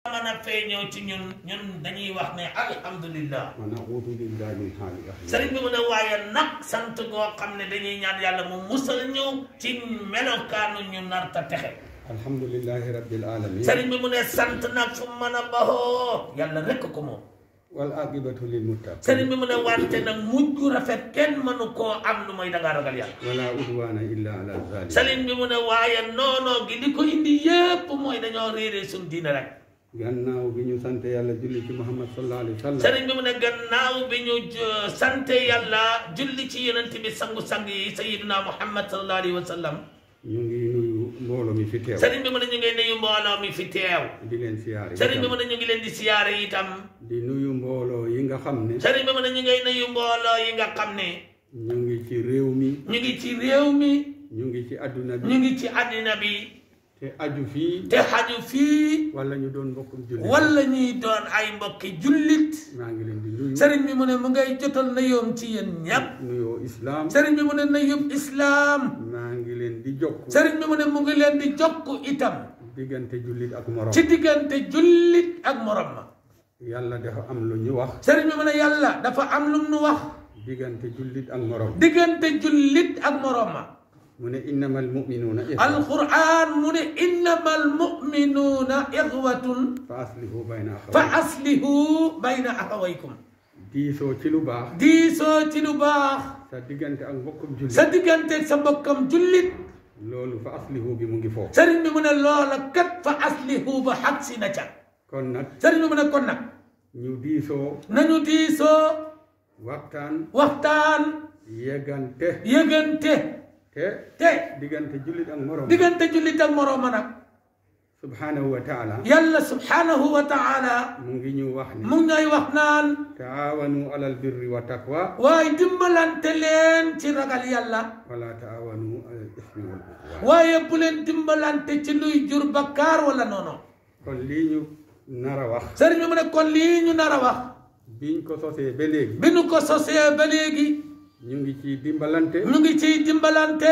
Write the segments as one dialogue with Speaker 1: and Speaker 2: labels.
Speaker 1: mën a feeñoo ci ñun ñun dañuy wax ne alhamdulillah
Speaker 2: wa naudu billahi min haali ahli
Speaker 1: sëriñ bi mu ne waaye nag sant goo xam ne dañuy ñaan yàlla mu musal ñu ci melokaanu ñu narta texe
Speaker 2: alhamdulillahi rabbil alamin
Speaker 1: sëriñ bi mu ne sant nag fu mën a baxoo yàlla rekk ko moom
Speaker 2: wal aqibatu lil muttaqin
Speaker 1: sëriñ bi mu ne wante nag mujj rafet kenn mënu koo am lu mooy dangaa ragal yàlla
Speaker 2: wala udwana illa ala zalim
Speaker 1: sëriñ bi mu ne waaye noonoo gi li ko indi yépp mooy dañoo réeree suñ diine rek
Speaker 2: gannaaw bi ñu sante yàlla julli ci muhammad sallallahu alayhi wa sallam
Speaker 1: sëriñ bi mu ne gannaaw bi ñu uh, sante yàlla julli ci yonent bi sangu-sang yi sayiduna muhammad sallallahu alayhi wa sallam
Speaker 2: ñu ngi nuyu mbooloo mi fi teew
Speaker 1: sëriñ bi mu ne ñu ngi nuyu mbooloo mi fi teew
Speaker 2: di leen siyaare
Speaker 1: sëriñ bi
Speaker 2: itam.
Speaker 1: mu ne ñu ngi leen di siyaare itam
Speaker 2: di nuyu mbooloo yi nga xam ne
Speaker 1: sëriñ bi mu ne ñu ngay nuyu mbooloo yi nga xam ne
Speaker 2: ñu ngi ci réew mi
Speaker 1: ñu ngi ci réew mi
Speaker 2: ñu ngi ci adduna
Speaker 1: ñu
Speaker 2: bi
Speaker 1: ngi ci àddina bi
Speaker 2: te aju fii
Speaker 1: te xaju fii
Speaker 2: wala ñu doon mbokkum julli
Speaker 1: wala ñuy doon ay mbokki jullit
Speaker 2: maa ngi leen di nuyu
Speaker 1: sëriñ bi mu ne mu ngay jotal na yoom ci yéen ñépp
Speaker 2: nuyoo islam
Speaker 1: sëriñ bi mu ne na yób islaam
Speaker 2: maa ngi leen di jokk
Speaker 1: sëriñ bi mu ne mu ngi leen di jokk itam
Speaker 2: diggante jullit ak morom
Speaker 1: ci diggante jullit ak morom ma
Speaker 2: yàlla dafa am lu ñu wax
Speaker 1: sëriñ bi mu ne yàlla dafa am lu mu nu wax
Speaker 2: diggante jullit ak morom
Speaker 1: diggante jullit ak morom ma
Speaker 2: mu ne innamal muminuuna ixwa
Speaker 1: alquran mu ne innama almuminuuna ixwatun
Speaker 2: fa aslihu bayna
Speaker 1: fa
Speaker 2: axawaykum
Speaker 1: aslihu bayna axawaykum
Speaker 2: diisoo ci lu baax
Speaker 1: diisoo ci lu baax
Speaker 2: sa diggante ak mbokkum jullit
Speaker 1: sa diggante sa mbokkam jullit
Speaker 2: loolu fa aslihu bi mu ngi foofu
Speaker 1: sëriñ bi mu ne loola kat fa aslihu ba xag si na ca
Speaker 2: kon nag
Speaker 1: sëriñ bi mu ne kon nag
Speaker 2: ñu diisoo
Speaker 1: nañu diisoo
Speaker 2: waxtaan
Speaker 1: waxtaan
Speaker 2: yeggante
Speaker 1: yëgante
Speaker 2: te
Speaker 1: te
Speaker 2: diggante jullit ak morom
Speaker 1: diggante jullit ak moroom ma nag
Speaker 2: subhanahu wa taala
Speaker 1: yàlla subhanahu wa taala
Speaker 2: mu ngi ñu wax ne
Speaker 1: mu ngi ñooy wax naan
Speaker 2: taawanu alal birri wa taqwa
Speaker 1: waaye dimbalante leen ci ragal yàlla
Speaker 2: wala taawanu alal ismi wal udwan
Speaker 1: waaye bu leen dimbalante ci luy jur bakkaar wala noono
Speaker 2: kon lii ñu nar a wax
Speaker 1: sëriñ bi mu ne kon lii ñu nar a wax
Speaker 2: biñ ko sosee ba léegi
Speaker 1: bi nu ko sosee ba léegi
Speaker 2: ñu ngi ci dimbalante
Speaker 1: ñu ngi ciy dimbalante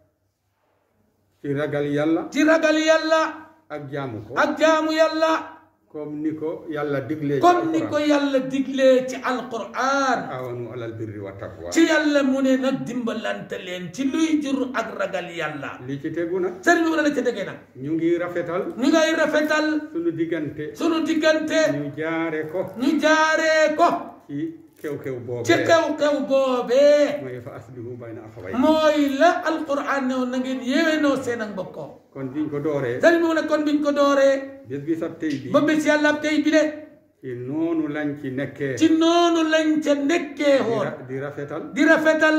Speaker 2: ci ragal yàlla
Speaker 1: ci ragal yàlla
Speaker 2: ak jaamu ko
Speaker 1: ak jaamu yàlla
Speaker 2: comme ni ko yàlla diglee ci
Speaker 1: comme ni ko
Speaker 2: alquran
Speaker 1: yàlla diglee ci alquran
Speaker 2: taawanu alal birri wa taqwa
Speaker 1: ci yàlla mu ne nag dimbalante leen ci luy jur ak ragal yàlla
Speaker 2: li ci tegu nag
Speaker 1: sëriñ bi mu ne la ca déggee nag
Speaker 2: ñu ngi rafetal
Speaker 1: ñu ngay rafetal
Speaker 2: suñu diggante
Speaker 1: sunu diggante
Speaker 2: ñu jaare ko
Speaker 1: ñu jaaree ko
Speaker 2: ci kew-kew boobee
Speaker 1: ci xew-xew boobee
Speaker 2: mooy fa aslihu bayna axaway
Speaker 1: mooy la alquran ne woon na ngeen yéwénoo seen ak mbokkoo
Speaker 2: kon biñ ko dooree
Speaker 1: sëriñ bi mu ne kon biñ ko dooree
Speaker 2: bés bi sab tey bi
Speaker 1: ba bés yàlla tey bi de
Speaker 2: ci noonu lañ ci nekkee
Speaker 1: ci noonu lañ ca nekkee
Speaker 2: di
Speaker 1: woon
Speaker 2: ra- di rafetal
Speaker 1: di rafetal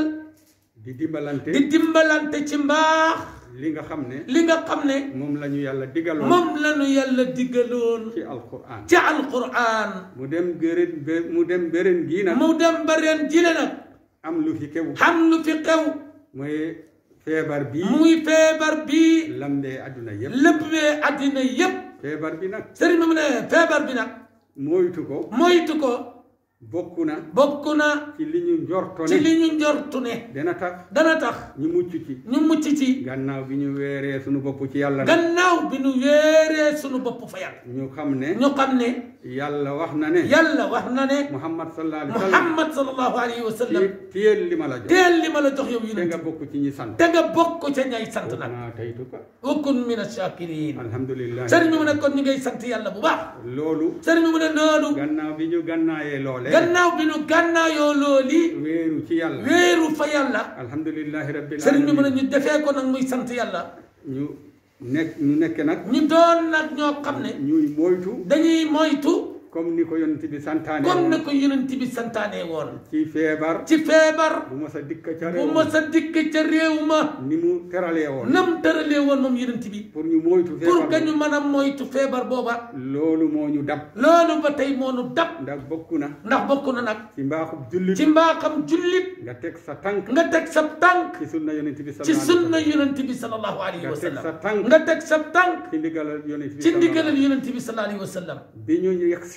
Speaker 2: di dimbalante
Speaker 1: di dimbalante ci mbaax
Speaker 2: li nga xam ne
Speaker 1: li nga xam ne
Speaker 2: moom la ñu yàlla digaloon
Speaker 1: moom lañu yàlla diggaloon
Speaker 2: ci alquran
Speaker 1: ci alquran
Speaker 2: mu dem gërën bé- mu dem béren gii nag
Speaker 1: mu dem ba ren jile nag
Speaker 2: am lu fi kew
Speaker 1: xam lu fi xew
Speaker 2: mooy feebar bii
Speaker 1: muy feebar bii
Speaker 2: lambee adduna yépp
Speaker 1: lépp wee àddina yépp
Speaker 2: feebar bi nag
Speaker 1: sëriñ bi mu ne feebar bi nag
Speaker 2: moytu ko
Speaker 1: moytu ko
Speaker 2: bokk na
Speaker 1: bokk na
Speaker 2: ci li ñu njorto
Speaker 1: ci li
Speaker 2: ne
Speaker 1: ñu njortu ne
Speaker 2: dana tax
Speaker 1: dana tax
Speaker 2: ñu mucc ci
Speaker 1: ñu mucc ci
Speaker 2: gannaaw bi ñu weeree suñu bopp ci yàlla nag
Speaker 1: gannaaw bi nu wéeree sunu bopp fa yàlla
Speaker 2: ñu xam ne
Speaker 1: ñu xam ne
Speaker 2: yàlla wax na ne
Speaker 1: yàlla wax na ne
Speaker 2: muhammad sallallahu alayhi wa sallam
Speaker 1: muhammad sallallahu alayhi wa sallam
Speaker 2: ci téyel li ma la jox
Speaker 1: teel li ma la jox yow
Speaker 2: te
Speaker 1: yonent
Speaker 2: nga bokk ci ñi sant
Speaker 1: te nga bokk ca ñay sant nag
Speaker 2: naa taytuka
Speaker 1: ukun min ash-shakirin
Speaker 2: alhamdulillah
Speaker 1: sëriñ bi mu ne kon ñu ngay sant yàlla bu baax
Speaker 2: loolu
Speaker 1: sëriñ bi mu ne loolu
Speaker 2: gannaaw bi ñu gannaayee loole
Speaker 1: gannaaw bi nu gànnaayoo looli
Speaker 2: weeru ci yàlla
Speaker 1: wéeru fa yàlla
Speaker 2: alhamdulillahi rabbil
Speaker 1: sëriñ bi mu ne
Speaker 2: alamin
Speaker 1: ñu defee ko nag muy sant yàlla
Speaker 2: ñu nekk ñu nekk nag
Speaker 1: ñu doon nag ñoo xam ne
Speaker 2: ñuy moytu
Speaker 1: dañuy moytu
Speaker 2: comme ni ko yonent bi santaane
Speaker 1: comme
Speaker 2: woon
Speaker 1: na ko yonent bi santaane woon
Speaker 2: ci feebar
Speaker 1: ci feebar
Speaker 2: bu ma sa dikk ca
Speaker 1: bu
Speaker 2: réew
Speaker 1: ma sa dikk ca réew ma
Speaker 2: ni mu teralee woon
Speaker 1: nam tëralee woon moom yonent bi
Speaker 2: pour ñu moytu
Speaker 1: pour
Speaker 2: feebar
Speaker 1: que ñu mën a moytu feebar booba
Speaker 2: loolu moo ñu dab
Speaker 1: loolu ba tey moo nu dab
Speaker 2: ndax bokk na
Speaker 1: ndax bokk na nag
Speaker 2: ci mbaaxub jullit
Speaker 1: ci mbaaxam jullit
Speaker 2: nga teg sa tànk
Speaker 1: nga teg sa tànk
Speaker 2: ci sunna yonent bi
Speaker 1: ci
Speaker 2: sallallahu
Speaker 1: sunna
Speaker 2: alayhi wa
Speaker 1: yonent bi sallallahu alayhi
Speaker 2: nga
Speaker 1: wa
Speaker 2: teg
Speaker 1: sallam
Speaker 2: sa tànk
Speaker 1: nga teg sa tànk
Speaker 2: ci ndigalal yonent bi
Speaker 1: ci
Speaker 2: sallallahu
Speaker 1: ndigalal yonent bi sallallahu alayhi wa sallam
Speaker 2: bi ñu yegsee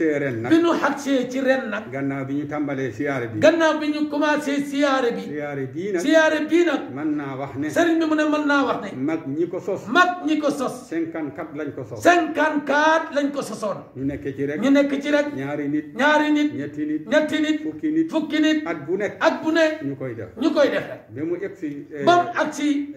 Speaker 2: agsee ren nag
Speaker 1: bi ñu xagsee ci ren nag
Speaker 2: gannaaw bi ñu tàmbalee siyaare bi
Speaker 1: gannaaw bi ñu commencé siyaare bi
Speaker 2: siyaare bii nag
Speaker 1: siyaare bii nag
Speaker 2: mën naa wax ne
Speaker 1: sëriñ bi mu ne mën naa wax ne
Speaker 2: mag ñi ko sos
Speaker 1: mag ñi ko sos
Speaker 2: cinquante quatre lañ ko sos
Speaker 1: cinquante quatre lañ ko sosoon
Speaker 2: ñu nekk ci rek
Speaker 1: ñu nekk ci rek
Speaker 2: ñaari nit
Speaker 1: ñaari nit
Speaker 2: ñetti nit
Speaker 1: ñetti nit
Speaker 2: fukki nit
Speaker 1: fukki nit
Speaker 2: at bu nekk
Speaker 1: at bu ne
Speaker 2: ñu koy def
Speaker 1: ñu koy def rek
Speaker 2: ba mu egg si
Speaker 1: ba mu ak si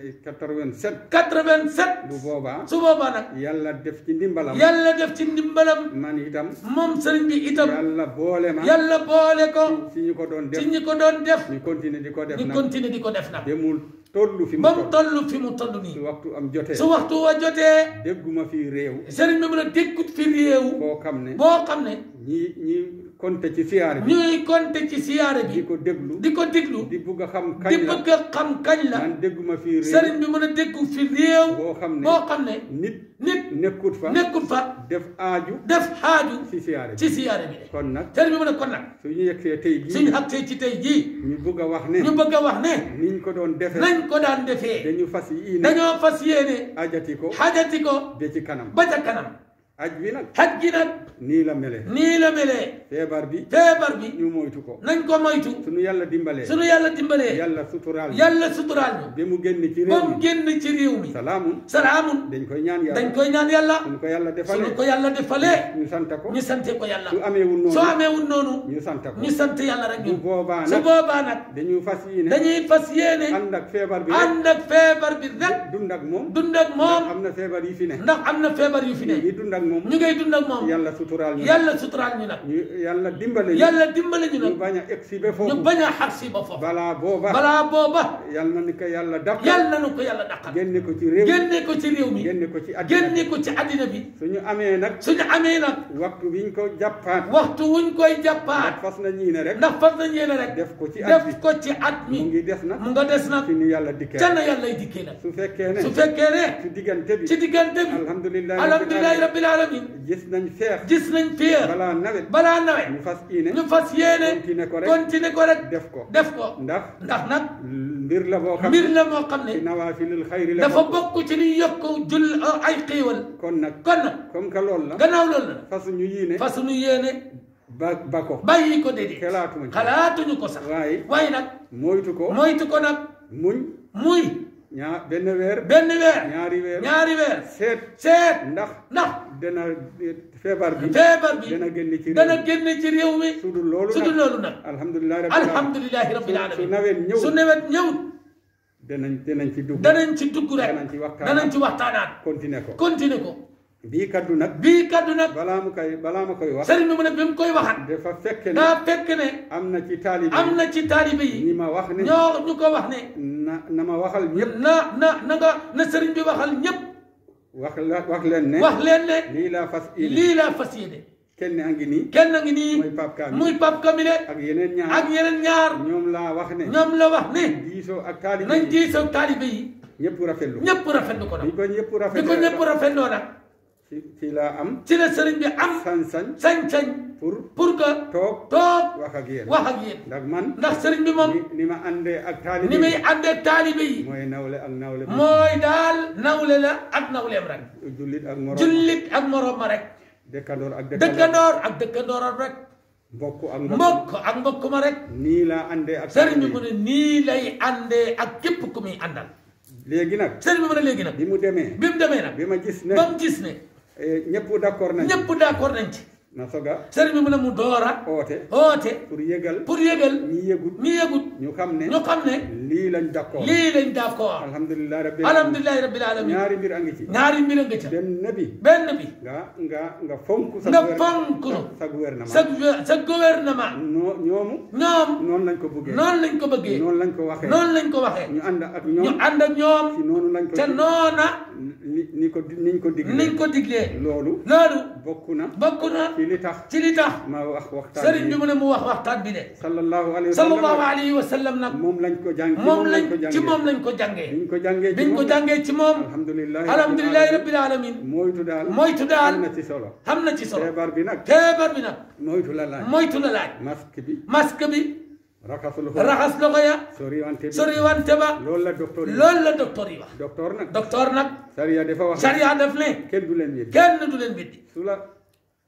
Speaker 2: 87
Speaker 1: quatre-vingt-sept
Speaker 2: bu boobaa
Speaker 1: su boobaa nag
Speaker 2: yàlla def ci ndimbalam
Speaker 1: yàlla def ci ndimbalam
Speaker 2: man itam
Speaker 1: moom sëriñ bi itam
Speaker 2: yàlla boole ma
Speaker 1: yàlla boole ko
Speaker 2: ci ñu ko doon def
Speaker 1: ci ñi ko doon def
Speaker 2: ñu continuer di ko def
Speaker 1: ñu
Speaker 2: nag
Speaker 1: continuer di ko def nag
Speaker 2: ba mu tollu fi mu
Speaker 1: ba mu
Speaker 2: toll
Speaker 1: toll fi mu toll
Speaker 2: su
Speaker 1: nii
Speaker 2: waxtu am jotee
Speaker 1: su waxtu wa jotee
Speaker 2: dégguma fi réew
Speaker 1: sëriñ bi mën a dékkut fi réew
Speaker 2: koo xam ne
Speaker 1: boo xam ne
Speaker 2: ñi ñi konte ci siyaare bi
Speaker 1: ñuy compter ci siyaare
Speaker 2: di
Speaker 1: bi
Speaker 2: ko déglu
Speaker 1: di ko diglu
Speaker 2: di bugg a xam
Speaker 1: di
Speaker 2: kañ la
Speaker 1: bëgg a xam kañ la
Speaker 2: man dégguma fi réew
Speaker 1: sëriñ bi mën a déggu fi réew
Speaker 2: boo xam ne
Speaker 1: boo xam ne
Speaker 2: nit
Speaker 1: nit
Speaker 2: nekkut fa
Speaker 1: nekkul fa
Speaker 2: def aaju
Speaker 1: def xaaju
Speaker 2: ci siyaare bi
Speaker 1: ci siyaare bi de
Speaker 2: kon nag
Speaker 1: sëriñ bi mën a kon nag
Speaker 2: suñu yegsee tey
Speaker 1: suñu
Speaker 2: jii
Speaker 1: xagsee ci tey jii
Speaker 2: ñu bugg a wax ne
Speaker 1: ñu bëgg a wax ne
Speaker 2: niñ ko doon defee
Speaker 1: nañ ko daan defee
Speaker 2: dañu fas yi ne
Speaker 1: dañoo fas yéene
Speaker 2: ajati ko
Speaker 1: xajati ko
Speaker 2: ba ci kanam
Speaker 1: ba ca kanam
Speaker 2: aj bi nag
Speaker 1: xaj gi nag
Speaker 2: nii la mele
Speaker 1: nii la melee
Speaker 2: feebar bi
Speaker 1: feebar bi
Speaker 2: ñu moytu ko
Speaker 1: nañ ko moytu
Speaker 2: suñu yàlla dimbalee
Speaker 1: suñu yàlla dimbalee
Speaker 2: yàlla suturaal ñu
Speaker 1: yàlla suturaal ñu
Speaker 2: ba mu génn ci
Speaker 1: ba
Speaker 2: réew
Speaker 1: mu
Speaker 2: mi
Speaker 1: génn ci réew mi
Speaker 2: salaamun
Speaker 1: salaamun
Speaker 2: dañ koy ñaan
Speaker 1: dañ
Speaker 2: yàlla
Speaker 1: koy ñaan yàlla
Speaker 2: suñu ko yàlla
Speaker 1: suñu
Speaker 2: defalee
Speaker 1: ko yàlla defalee
Speaker 2: ñu sant ko
Speaker 1: ñu sante ko yàlla
Speaker 2: su ameewul
Speaker 1: soo
Speaker 2: noonu
Speaker 1: ameewul noonu
Speaker 2: ñu sant ko
Speaker 1: ñu sant yàlla rek
Speaker 2: bu
Speaker 1: ñun
Speaker 2: boobaa
Speaker 1: su
Speaker 2: nag
Speaker 1: boobaa nag
Speaker 2: dañu fas yi ne
Speaker 1: dañuy fas yéene
Speaker 2: ànd ak feebar bi rek
Speaker 1: ànd ak feebar bi rek
Speaker 2: dund ak moom
Speaker 1: dund ak moom
Speaker 2: am na feebar yi fi ne
Speaker 1: ndax am na feebar yu fi ne
Speaker 2: ñu dund ak moom
Speaker 1: ñu ngay dund ak moom
Speaker 2: yàlla suturaal ñu
Speaker 1: yàlla suturaal ñu nag
Speaker 2: ñu yàlla dimbale ñu
Speaker 1: yàlla dimbale ñu
Speaker 2: ñu
Speaker 1: nag
Speaker 2: bañ a egsi ba
Speaker 1: ñu
Speaker 2: foofu
Speaker 1: bañ a xag si ba foofu
Speaker 2: balaa booba
Speaker 1: balaa booba
Speaker 2: yàlla na ni ko yàlla dàq
Speaker 1: yàlla na nu ko yàlla daqal
Speaker 2: génne ko ci réew
Speaker 1: génne ko ci réew mi
Speaker 2: génne ko ci àddina
Speaker 1: génne ko ci àddina bi
Speaker 2: suñu amee nag
Speaker 1: suñu amee nag
Speaker 2: waxtu biñ ko jàppaat
Speaker 1: waxtu wuñ koy
Speaker 2: ndax
Speaker 1: jàppaat
Speaker 2: fas na ñii ne rek
Speaker 1: ndax fas nañ yéene rek
Speaker 2: def ko ci at bi
Speaker 1: def ko ci at
Speaker 2: mu
Speaker 1: mi
Speaker 2: ngi des na
Speaker 1: mu nga des nag
Speaker 2: ci ni yàlla dikkee
Speaker 1: ca na yàlla y dikkee nag
Speaker 2: su fekkee ne
Speaker 1: su fekkee ne
Speaker 2: ci diggante bi
Speaker 1: ci diggante bi
Speaker 2: alhamdulilah
Speaker 1: alhamdulilahi rabbil alamin
Speaker 2: gis nañ feex
Speaker 1: gis nañ fier
Speaker 2: balaa nawet
Speaker 1: balaa nawet
Speaker 2: ñu fas ii ne
Speaker 1: ñu fas yéene
Speaker 2: continuer ko rek
Speaker 1: continuer ko rek
Speaker 2: def ko
Speaker 1: def ko
Speaker 2: ndax
Speaker 1: ndax nag
Speaker 2: mbir la boo xam
Speaker 1: mbir
Speaker 2: ne
Speaker 1: la moo xam
Speaker 2: ci
Speaker 1: ne
Speaker 2: nawaafilul xayri la
Speaker 1: dafa
Speaker 2: bokk.
Speaker 1: bokk ci liy yokk jul ay xéewal
Speaker 2: kon nag
Speaker 1: kon nag
Speaker 2: comme que loolu la
Speaker 1: gannaaw loolu la
Speaker 2: fasu ñu yii ne
Speaker 1: fas nu yéene
Speaker 2: ba ba ko
Speaker 1: bàyyi ko déedéet
Speaker 2: xelaatuma ci
Speaker 1: xalaatuñu ko sax
Speaker 2: waaye
Speaker 1: waaye nag
Speaker 2: moytu ko
Speaker 1: moytu ko nag
Speaker 2: muñ
Speaker 1: muy
Speaker 2: ñaa benn weer
Speaker 1: benn weer
Speaker 2: ñaari weer
Speaker 1: ñaari weer
Speaker 2: seet
Speaker 1: seet
Speaker 2: ndax
Speaker 1: ndax
Speaker 2: dana feebar bi
Speaker 1: feebar bi
Speaker 2: dana génn ci réew
Speaker 1: dana
Speaker 2: mi
Speaker 1: génn ci réew mi
Speaker 2: su dul loolu
Speaker 1: su dul
Speaker 2: nag
Speaker 1: loolu nag
Speaker 2: alhamdulilah rabbil alamin
Speaker 1: alhamdulilahi rabbil
Speaker 2: su
Speaker 1: alamin
Speaker 2: nawet ñëw
Speaker 1: su nawet ñëwut
Speaker 2: danañ danañ ci dugg
Speaker 1: danañ ci dugg rek
Speaker 2: danañ ci waxtaan
Speaker 1: danañ ci waxtaanaat
Speaker 2: continuer ko
Speaker 1: continuer ko
Speaker 2: bii kaddu nag
Speaker 1: bii kaddu nag
Speaker 2: balaa mu koy balaa ma koy wax
Speaker 1: sëriñ bi mu ne bi mu koy waxat
Speaker 2: dafa fekk ne
Speaker 1: daa fekk ne
Speaker 2: am na ci taalibe
Speaker 1: am na ci taalibe
Speaker 2: ñi
Speaker 1: yi
Speaker 2: ma wax ne
Speaker 1: ñoo ñu ko wax ne
Speaker 2: na na ma waxal ñëpp
Speaker 1: na na na nga na sëriñ bi waxal ñépp
Speaker 2: wax la wax leen ne
Speaker 1: wax leen ne
Speaker 2: lii laa fas yéene
Speaker 1: lii laa fas yéene
Speaker 2: kenn a ngi nii
Speaker 1: kenn a ngi nii
Speaker 2: mooy Pape Kamil
Speaker 1: muy Pape Kamile
Speaker 2: ak yeneen ñaar
Speaker 1: ak yeneen ñaar
Speaker 2: ñoom laa wax ne
Speaker 1: ñoom la wax ne
Speaker 2: diisoo ak taalibe
Speaker 1: nañ
Speaker 2: yi
Speaker 1: diisoo taalibe yi
Speaker 2: ñëpp rafetlu
Speaker 1: ñëpp rafetlu ko
Speaker 2: bi
Speaker 1: nag
Speaker 2: ko ñëpp
Speaker 1: bi
Speaker 2: rafetlu
Speaker 1: ko ñëpp rafetloo nag
Speaker 2: ci ci laa am
Speaker 1: ci la sëriñ bi am
Speaker 2: sañ-sañ
Speaker 1: sañ-sañ
Speaker 2: pour
Speaker 1: pour que
Speaker 2: toog
Speaker 1: toog
Speaker 2: wax ak yéen
Speaker 1: wax ak yéen
Speaker 2: ndax man
Speaker 1: ndax sëriñ bi moom
Speaker 2: ni ni ma àndee ak taalibe
Speaker 1: ni muy
Speaker 2: yi
Speaker 1: àndee taalibe yi
Speaker 2: mooy nawle ak nawle bi
Speaker 1: mooy daal nawle la ak nawleem rek
Speaker 2: jullit ak morom
Speaker 1: jullit ak moroom ma rek
Speaker 2: dëkkandoor ak dëkkandoor
Speaker 1: dëkkandoor ak dëkkandooram rek
Speaker 2: mbokk ak mbokk
Speaker 1: mbokk ak mbokk ma rek
Speaker 2: nii laa àndee ak
Speaker 1: sëriñ bi
Speaker 2: taalibe
Speaker 1: mu ne nii lay àndee ak képp ku muy àndal
Speaker 2: yi léegi nag
Speaker 1: sëriñ bi mu ne léegi nag
Speaker 2: bi mu demee
Speaker 1: bi mu demee nag
Speaker 2: bi ma gis ne
Speaker 1: ba mu gis ne
Speaker 2: eh, ñëpp d'accord nañ
Speaker 1: ñëpp d'accord nañ ci
Speaker 2: na soga
Speaker 1: sëriñ bi mu ne mu doora
Speaker 2: oote
Speaker 1: oote
Speaker 2: pour yëgal
Speaker 1: pour yëgal
Speaker 2: ñi yëgut
Speaker 1: ñi yëgut
Speaker 2: ñu xam ne
Speaker 1: ñu xam ne
Speaker 2: lii lañ d'accord
Speaker 1: lii lañ d'accord
Speaker 2: alhamdulilah rabbil alamin
Speaker 1: alhamdulilahi rabbil alamin
Speaker 2: ñaari mbir a ngi ci
Speaker 1: ñaari mbir a nga ca
Speaker 2: benn bi
Speaker 1: benn bi
Speaker 2: nga nga nga fonk sa
Speaker 1: nga
Speaker 2: gouver-
Speaker 1: fonk
Speaker 2: sa gouvernement
Speaker 1: sa sa gouvernement
Speaker 2: noo ñoomu
Speaker 1: ñoom
Speaker 2: noonu lañ ko bëggee
Speaker 1: noonu lañ ko bëggee
Speaker 2: noonu lañ ko waxee
Speaker 1: noonu lañ ko waxee
Speaker 2: ñu ànd ak
Speaker 1: ñu
Speaker 2: ñoom
Speaker 1: ànd ak ñoom
Speaker 2: ci noonu lañ ko
Speaker 1: te noona
Speaker 2: ni ni ko niñ ko digle
Speaker 1: niñ ko diglee
Speaker 2: loolu
Speaker 1: loolu
Speaker 2: bokk na
Speaker 1: bokk na
Speaker 2: ci li tax
Speaker 1: ci li tax
Speaker 2: ma wax waxtaan
Speaker 1: sëriñ bi
Speaker 2: bi
Speaker 1: mu ne mu wax waxtaan bi de
Speaker 2: sallallahu alayhi wa
Speaker 1: sallallahu
Speaker 2: sallam
Speaker 1: alayhi wa sallam nag
Speaker 2: moom lañ ko jàng
Speaker 1: moom lañ
Speaker 2: ko
Speaker 1: ci moom
Speaker 2: jàngee
Speaker 1: lañ ko jàngee
Speaker 2: biñ ko jàngee ci
Speaker 1: biñ ko
Speaker 2: moom
Speaker 1: jàngee ci moom
Speaker 2: alhamdulilah
Speaker 1: alhamdulilahi rabbil alamin
Speaker 2: moytu daal
Speaker 1: moytu daal
Speaker 2: am na ci solo
Speaker 1: xam na ci solo
Speaker 2: feebar bi nag
Speaker 1: feebar bi nag
Speaker 2: moytu la laaj
Speaker 1: moytu la laaj
Speaker 2: masque bi
Speaker 1: masque bi
Speaker 2: raxas loxo
Speaker 1: raxas loxo ya
Speaker 2: soriwante bi
Speaker 1: sori wante ba
Speaker 2: loolu la docteur yi
Speaker 1: loolu la docteur yi wax
Speaker 2: docteur nag
Speaker 1: docteur nag
Speaker 2: sariya dafa wax
Speaker 1: sariya def ne
Speaker 2: kenn du leen yëg
Speaker 1: kenn du leen biddi
Speaker 2: su la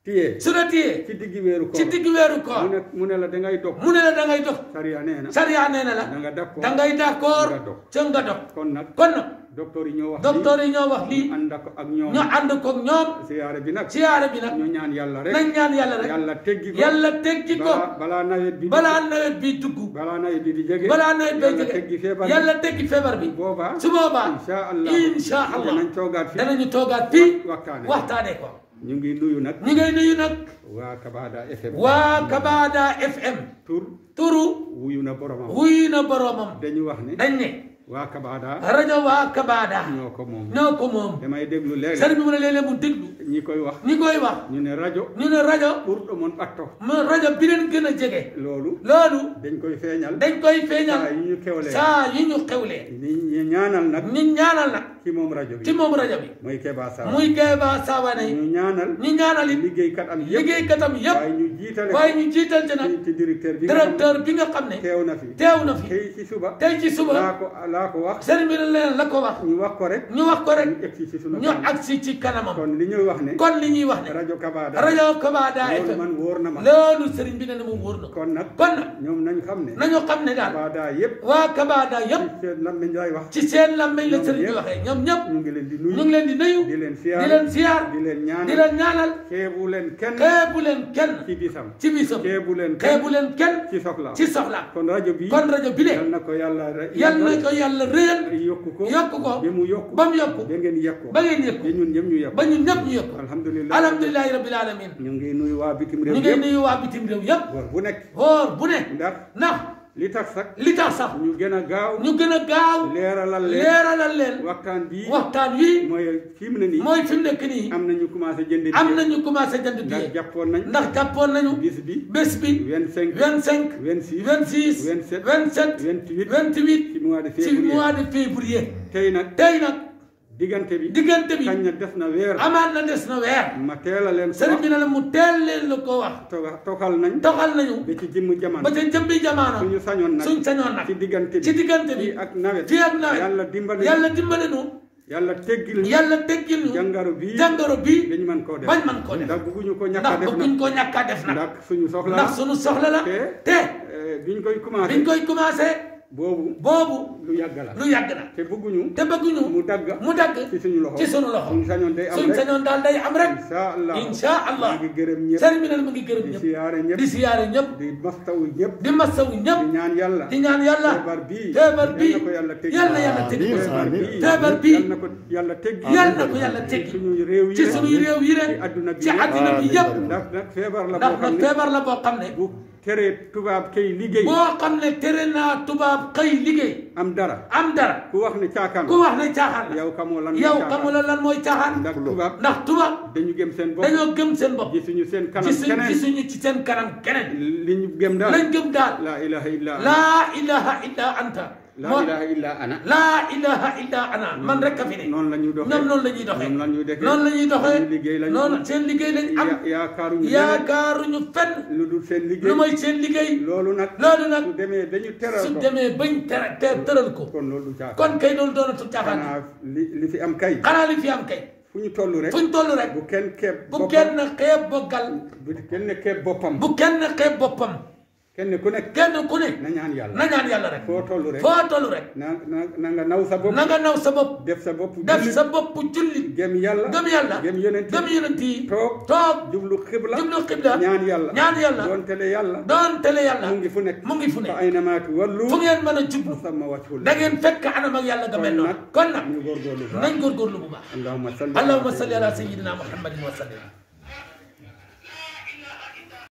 Speaker 2: téye
Speaker 1: su la téyee
Speaker 2: ci diggi weeru
Speaker 1: ci
Speaker 2: koor
Speaker 1: digg weeru
Speaker 2: mu
Speaker 1: koor
Speaker 2: ne mu ne la da ngay dog
Speaker 1: mu ne la da ngay dog
Speaker 2: sariya nee na
Speaker 1: sariya nee na la
Speaker 2: da nga d'accord
Speaker 1: da ngay d'accord
Speaker 2: nga dog
Speaker 1: ca nga dog
Speaker 2: kon nag
Speaker 1: kon nag
Speaker 2: docteur yi ñoo wax
Speaker 1: docteur yi ñoo wax
Speaker 2: lii
Speaker 1: lii
Speaker 2: ànd ak ak ñoom
Speaker 1: ñu ànd koog ñoom
Speaker 2: siyaare bi nag
Speaker 1: siyaare bi nag
Speaker 2: ñu ñaan yàlla rek
Speaker 1: nañ ñaan yàlla rek
Speaker 2: yàlla teggi ko
Speaker 1: yàlla teggi ko
Speaker 2: balaa balaa nawet bi
Speaker 1: balaa nawet bi dugg
Speaker 2: balaa nawet bi di jege
Speaker 1: balaa nawet bi
Speaker 2: yàlla teggi feebar bi
Speaker 1: yàlla teggi feebar bi
Speaker 2: boobaa
Speaker 1: su boobaa
Speaker 2: insha allah
Speaker 1: insha allah
Speaker 2: danañ toogaat fi
Speaker 1: danañu toogaat fii
Speaker 2: waxtaane
Speaker 1: waxtaane ko
Speaker 2: ñu ngi nuyu nag
Speaker 1: ñu ngay nuyu nag
Speaker 2: waa Kabada FM
Speaker 1: waa Kabada FM
Speaker 2: tur
Speaker 1: turu
Speaker 2: wuyu na boromam
Speaker 1: wuy na boroomam
Speaker 2: dañu wax ne
Speaker 1: dañ ne
Speaker 2: waa Kabada
Speaker 1: rajo waa Kabada
Speaker 2: ñoo ko moom
Speaker 1: ñoo ko moom
Speaker 2: damay déglu léeg
Speaker 1: sëriñ bi mu ne léeg-léeg mu déglu
Speaker 2: ñi koy wax
Speaker 1: ñi koy wax
Speaker 2: ñu ne rajo
Speaker 1: ñu ne rajo
Speaker 2: pour ɗomon ɓatto
Speaker 1: mu rajo bi leen gën a jege
Speaker 2: loolu
Speaker 1: loolu
Speaker 2: dañ koy feeñal
Speaker 1: dañ koy
Speaker 2: saa
Speaker 1: feeñal
Speaker 2: yi ñu kewlee
Speaker 1: saa yi ñu xewlee
Speaker 2: ni ñu ñaanal nag
Speaker 1: ñu ñaanal nag
Speaker 2: ci moom rajo bi
Speaker 1: ci moom rajo bi
Speaker 2: mooy Keba Sarr
Speaker 1: muy Keba Sawane
Speaker 2: ñu ñaanal
Speaker 1: ñu ñaanal it
Speaker 2: liggéeykat am yëpp
Speaker 1: liggéeykatam yëpp
Speaker 2: waaye ñu jiitale
Speaker 1: waaye ñu jiital ci nag
Speaker 2: ci ci directeur bi nga xam
Speaker 1: directeur bi nga xam ne
Speaker 2: ne teew na fi
Speaker 1: teew na fi
Speaker 2: tey ci suba
Speaker 1: tey ci
Speaker 2: laa
Speaker 1: suba
Speaker 2: ko laa ko wax
Speaker 1: sëriñ bi ne leen la ko wax
Speaker 2: ñu wax ko rek
Speaker 1: ñu wax ko rek
Speaker 2: ñu egsi ci sunu
Speaker 1: ñu
Speaker 2: kanam
Speaker 1: agsi ci kanamam
Speaker 2: kon li ñuy wax ne
Speaker 1: kon li ñuy wax ne
Speaker 2: rajo Kabada
Speaker 1: rajo Kabada
Speaker 2: loolu
Speaker 1: FM
Speaker 2: man wóor na ma
Speaker 1: loolu sëriñ bi ne na moom wóor na ko
Speaker 2: kon nag
Speaker 1: kon nag
Speaker 2: ñoom nañ xam ne
Speaker 1: nañu xam ne daal
Speaker 2: Kabada yëpp
Speaker 1: waa Kabada yëpp
Speaker 2: ci seen lammiñ lay wax
Speaker 1: ci seen làmmiñ la
Speaker 2: Ñoom
Speaker 1: sëriñ bi
Speaker 2: ñëpp.
Speaker 1: waxee ñoom ñëpp
Speaker 2: ñu ngi leen di
Speaker 1: ñu
Speaker 2: nuyu
Speaker 1: ngi leen di nuyu
Speaker 2: di leen
Speaker 1: di
Speaker 2: siyaar
Speaker 1: leen siyaar
Speaker 2: di leen
Speaker 1: di
Speaker 2: ñaanal
Speaker 1: leen ñaanal
Speaker 2: xeebu leen kenn
Speaker 1: xeebu leen kenn
Speaker 2: ci bisam
Speaker 1: ci bisam
Speaker 2: xeebu leen kenn
Speaker 1: xeebu leen kenn
Speaker 2: ci soxla
Speaker 1: ci soxla
Speaker 2: kon rajo bi
Speaker 1: kon rajo bi
Speaker 2: yal
Speaker 1: le
Speaker 2: na ko yàlla re-
Speaker 1: yal na ko yàlla réyal
Speaker 2: yokku ko
Speaker 1: yokk ko
Speaker 2: ba mu yokku
Speaker 1: ba mu yokku
Speaker 2: ba ngeen yekk ko
Speaker 1: ba ngeen yëg
Speaker 2: ba ñun ñëpp ñu yekk
Speaker 1: ba ñun ñëpp ñu yëg
Speaker 2: alhamdulilah
Speaker 1: alhamdulilahi rabbil alamin
Speaker 2: ñu ngi nuyu waa bitim réew
Speaker 1: ñu ngi
Speaker 2: yëpp
Speaker 1: nuyu waa bitim réew yëpp
Speaker 2: war bu nekk
Speaker 1: woor bu ne
Speaker 2: ndax
Speaker 1: ndax
Speaker 2: li tax sax
Speaker 1: li tax sax
Speaker 2: ñu gën a gaaw
Speaker 1: ñu gën a gaaw
Speaker 2: leeralal leen
Speaker 1: leeralal leen
Speaker 2: waxtaan bii
Speaker 1: waxtaan wi
Speaker 2: mooy fi mu ne nii
Speaker 1: mooy fi mu nekk nii
Speaker 2: am na ñu commencé jënd
Speaker 1: am
Speaker 2: billet.
Speaker 1: nañu commencé jënd
Speaker 2: ndax
Speaker 1: billet
Speaker 2: jàppoon nañ
Speaker 1: ndax jàppoon nañu
Speaker 2: bis bi
Speaker 1: bés bi
Speaker 2: 25
Speaker 1: 25
Speaker 2: 26
Speaker 1: 26
Speaker 2: 27
Speaker 1: 27
Speaker 2: 28
Speaker 1: 28
Speaker 2: ci mois de
Speaker 1: ci
Speaker 2: février
Speaker 1: mois de février
Speaker 2: tey nag
Speaker 1: tey nag
Speaker 2: diggante bi
Speaker 1: diggante bi
Speaker 2: kañ na def na weer
Speaker 1: amaat na des na weer
Speaker 2: ma teel a leen ko
Speaker 1: sëriñ
Speaker 2: wax
Speaker 1: bi ne la mu teel leen la ko wax
Speaker 2: toga- toxal nañ
Speaker 1: toxal nañu
Speaker 2: ba ci jëmm jamono
Speaker 1: ba ca jëmbi jamono
Speaker 2: suñu sañoon nag
Speaker 1: suñ sañoon nag
Speaker 2: ci diggante bi
Speaker 1: ci diggante bi
Speaker 2: fii ak nawet
Speaker 1: fii ak nawet
Speaker 2: yàlla dimbali
Speaker 1: yàlla dimbale nu
Speaker 2: yàlla teggil ñu
Speaker 1: yàlla teggil ñu
Speaker 2: jàngaro bii
Speaker 1: jàngoro bii
Speaker 2: dañ man koo def
Speaker 1: bañ man koo def
Speaker 2: ndax bëgguñu ko ñàkk a
Speaker 1: ndax
Speaker 2: def
Speaker 1: bëgguñ
Speaker 2: nag
Speaker 1: koo ñàkk a def nag
Speaker 2: ndax suñu soxla
Speaker 1: ndax suñu soxla la
Speaker 2: te
Speaker 1: te
Speaker 2: eh, biñ koy commencé
Speaker 1: biñ koy commencé
Speaker 2: boobu
Speaker 1: boobu
Speaker 2: lu yàgg la
Speaker 1: lu yàgg na
Speaker 2: te bëgguñu
Speaker 1: te bëgguñu
Speaker 2: mu dagg
Speaker 1: mu dagg
Speaker 2: ci suñu loxo
Speaker 1: ci suñu loxo
Speaker 2: suñu sañoon day am
Speaker 1: suñ
Speaker 2: rek
Speaker 1: sañoon daal day am rek
Speaker 2: insha allah
Speaker 1: insha allah
Speaker 2: maa ngi gërëm ñëpp
Speaker 1: sëriñ bi ne mu ngi gërëm
Speaker 2: di
Speaker 1: ñëpp
Speaker 2: siyaare ñëpp
Speaker 1: di siyaare ñëpp
Speaker 2: di mastawu ñëpp
Speaker 1: di masawu ñëpp
Speaker 2: di ñaan yàlla
Speaker 1: di ñaan yàlla
Speaker 2: feebar bii
Speaker 1: feebar bii
Speaker 2: yal na ko yàlla teggi
Speaker 1: yal na yàlla teggi ko
Speaker 2: feebar bii
Speaker 1: feebar bii
Speaker 2: yal na ko yàlla teggi
Speaker 1: yal na ko yàlla
Speaker 2: ci
Speaker 1: teggi
Speaker 2: suñu réew yi
Speaker 1: ci suñuy réew yi
Speaker 2: ci
Speaker 1: rek
Speaker 2: adduna bi
Speaker 1: ci
Speaker 2: yëpp.
Speaker 1: adduna bi yëpp
Speaker 2: ndax nag feebar la
Speaker 1: ndax
Speaker 2: boo xam
Speaker 1: nag
Speaker 2: ne
Speaker 1: feebar la boo xam ne
Speaker 2: bu teree tubaab kay liggéey
Speaker 1: boo xam ne tere naa tubaab xëy liggéey
Speaker 2: am dara
Speaker 1: am dara
Speaker 2: ku wax ne caakaan
Speaker 1: ku wax ne caaxaan la
Speaker 2: yow xamoo lan mooy
Speaker 1: yow
Speaker 2: caaxaan.
Speaker 1: xamula lan mooy caaxaan
Speaker 2: ndax tubaab
Speaker 1: ndax tubaab
Speaker 2: dañu gëm seen bopp
Speaker 1: dañoo gëm seen bopp
Speaker 2: gisuñu seen kanam
Speaker 1: gisuñ
Speaker 2: keneen
Speaker 1: gisuñu ci seen kanam keneen
Speaker 2: li ñu gëm daal
Speaker 1: lañ gëm daal
Speaker 2: la ilaha illa ana
Speaker 1: laa ilaha illa anta
Speaker 2: la
Speaker 1: moo
Speaker 2: ilaha illa ana
Speaker 1: laa ilaha illa ana man rek a fi ne
Speaker 2: noonu la ñuy doxee
Speaker 1: ñoom noonu la ñuy doxee
Speaker 2: noonu la ñuy doxee
Speaker 1: noonu la ñuy doxee
Speaker 2: suñu liggéey lañu
Speaker 1: noonu seen liggéey lañ am
Speaker 2: ya- yaakaaruñu leneen
Speaker 1: yaakaaruñu fenn
Speaker 2: lu dul seen
Speaker 1: lu
Speaker 2: liggéey
Speaker 1: mooy seen liggéey
Speaker 2: loolu nag
Speaker 1: loolu nag
Speaker 2: su demee dañu teral
Speaker 1: su
Speaker 2: ko
Speaker 1: demee bañ tere te tëral ko
Speaker 2: kon loolu du caaxaan
Speaker 1: kon kay loolu doonatul caaxaan
Speaker 2: xanaa li li fi am kay
Speaker 1: xanaa li fi am kay
Speaker 2: fu ñu toll rek
Speaker 1: fu ñu toll rek
Speaker 2: bu kenn keeb
Speaker 1: bu
Speaker 2: boppam
Speaker 1: kenn xeeb boggal
Speaker 2: bu kenn keeb boppam
Speaker 1: bu kenn xeeb boppam
Speaker 2: kenn ku nekk
Speaker 1: kenn ku ne
Speaker 2: na ñaan yàlla
Speaker 1: na ñaan yàlla rek
Speaker 2: foo toll rek
Speaker 1: foo toll rek
Speaker 2: na na na nga naw sa bopp
Speaker 1: na nga naw sa bopp
Speaker 2: def sa bopp
Speaker 1: def
Speaker 2: jullit,
Speaker 1: sa bopp jullit
Speaker 2: gëm yàlla
Speaker 1: gëm yàlla
Speaker 2: gëm yonent
Speaker 1: gëm yonent yi
Speaker 2: toog
Speaker 1: toog
Speaker 2: jublu xibla
Speaker 1: jublu xibla
Speaker 2: ñaan yàlla
Speaker 1: ñaan yàlla
Speaker 2: doon tele yàlla
Speaker 1: doon tele yàlla
Speaker 2: mu ngi fu nekk
Speaker 1: mu ngi fu ne
Speaker 2: fa ay namaatu wallu
Speaker 1: fu ngeen mën a jublu
Speaker 2: sama wàccul
Speaker 1: da ngeen fekk anam ak yàlla nga mel noonu kon nag
Speaker 2: ñu góorgóorlu baax
Speaker 1: nañ góorgóorlu bu baax
Speaker 2: allahumma salli
Speaker 1: allahumma salli ala sayyidina muhammadin wa sallim